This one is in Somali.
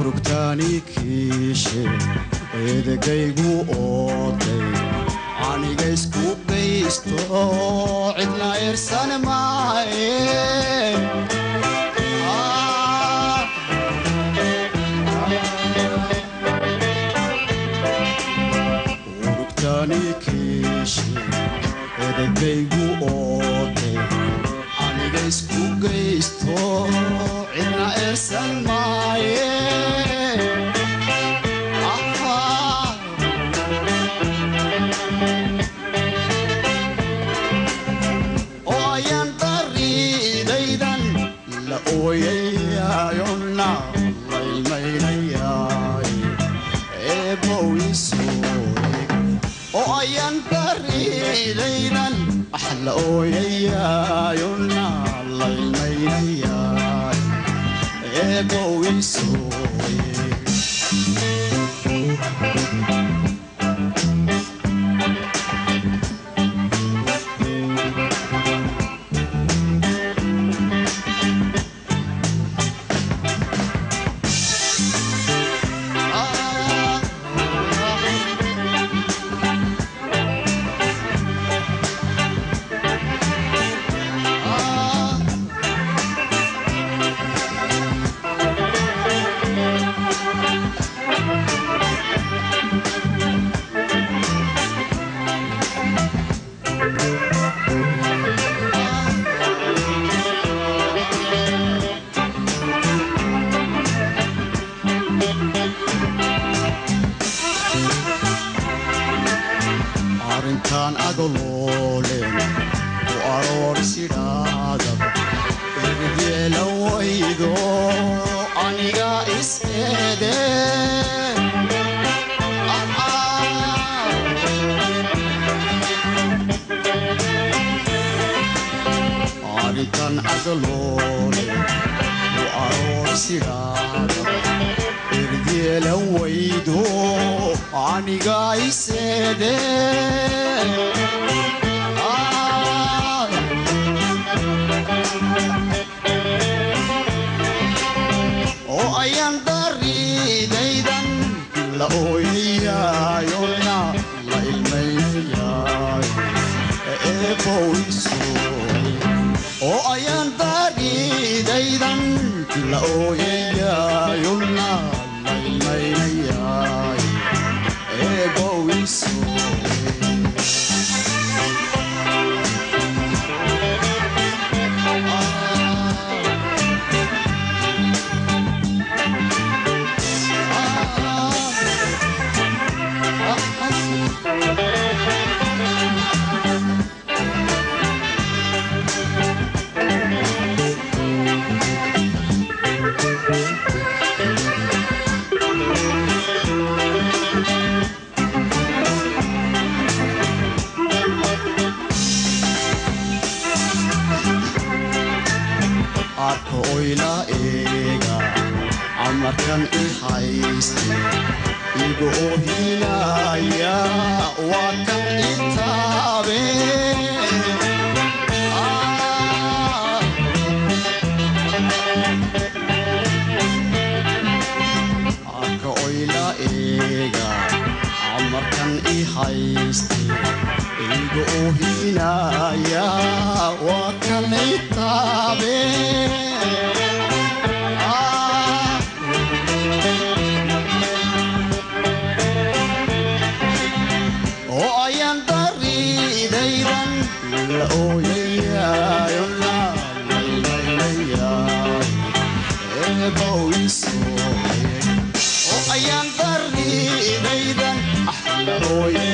urugtaani kiishe eedagaygu ooday aniga isku gaysto cidna irsan maaye urugtaani kiishe eedagaygu ooday aniga isku gaysto cidna irsan maaye oo ayaan dariidaydan la ooyayayona laylmaynayaay eebow isooyeg oo ayaan dariidaydan ah la ooyayayona laylmaynayaay eebow isooyeg arrintaan agoloolen u aroorsidhaadab ergeela waydo aniga is-eede arrintan agoloolen u aroorsidhaadab ergeela waydo aniga iseede oo ayaan dariidaydan la ooyayayona la ilmaynayaay eebow isooy oo ayaan dariidaydan la ooyayayona la ilmaynayaay eebow isooy arka oyla eega amarkan i hayste iga ohinaya waa kan itaabe arka oyla eega amarkan i hayste iga ohinaya waa kan itaabe oo ayaan dariidaydan la ooyayayona laylaynayaay eebow isooyeg oo ayaan dariidaydan ah la ooyay